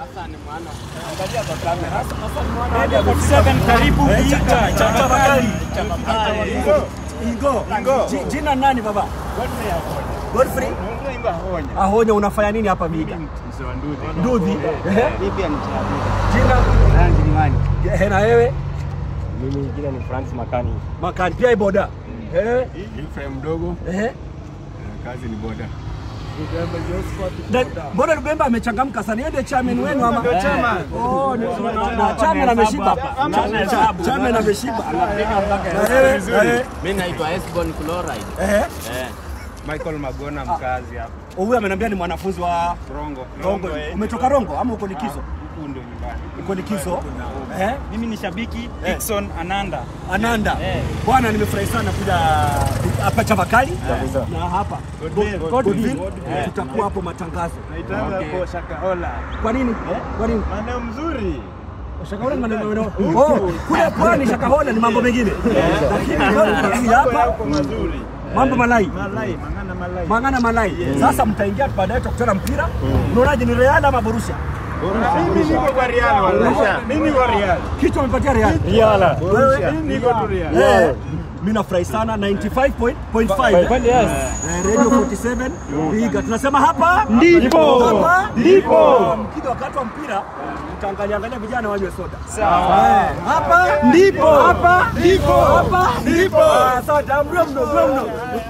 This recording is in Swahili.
Radio 47 karibu Vihiga. Chapa Bakari. Ingo. Ji- Jina nani baba? Godfrey Ahonya, unafanya nini hapa Vihiga? Ndudhi. Ehe. Jina Ehe, na wewe Mimi jina ni Francis Makani. Makani pia boda. Ehe. Ephraim mdogo, Ehe. kazi ni boda. Na- Mbona Lubemba amechangamka sana? Yeye ndiye chairman wenu ama? Oh, ni- na chairman ameshiba. Cha- cha- Chairman ameshiba. Na wewe? Ehe. Mimi naitwa Esbon Chloride. Ehe. Eh. Michael Magona mkazi hapa Huyu ameniambia ni mwanafunzi wa Rongo. Rongo. Umetoka Rongo ama uko likizo? Huku ndio nyumbani. Uko likizo? Eh? Mimi ni shabiki Dickson Ananda. Ananda. Bwana nimefurahi sana kuja hapa Chavakali na hapa Godville. Tutakuwa hapo matangazo. Naitanga kwa Shakahola. Kwa nini? Kwa nini? Maeneo mzuri. Shakahola ni maneno maneno. Oh, kule pwani Shakahola ni mambo mengine. Lakini hapa Yako mazuri. mambo malai. Malai, mangana malai. Mangana malai. Sasa mtaingia baadaye tutakutana mpira. Unaonaje ni Real ama Borussia? Mimi niko kwa Real wala. Mimi niko Real. Kichwa umepatia Real. Riala. Wewe? Mimi niko tu Real. Eh, Mimi nafurahi sana 95.5. Kweli yes. Eh, Radio 47 Vihiga. Tunasema hapa Ndipo. Hapa Ndipo. Mkija wakati wa mpira mtaangalia angalia vijana wanywe soda. Sawa. Hapa ndipo. Hapa ndipo. Hapa ndipo. Asante. Mno mno mno mno.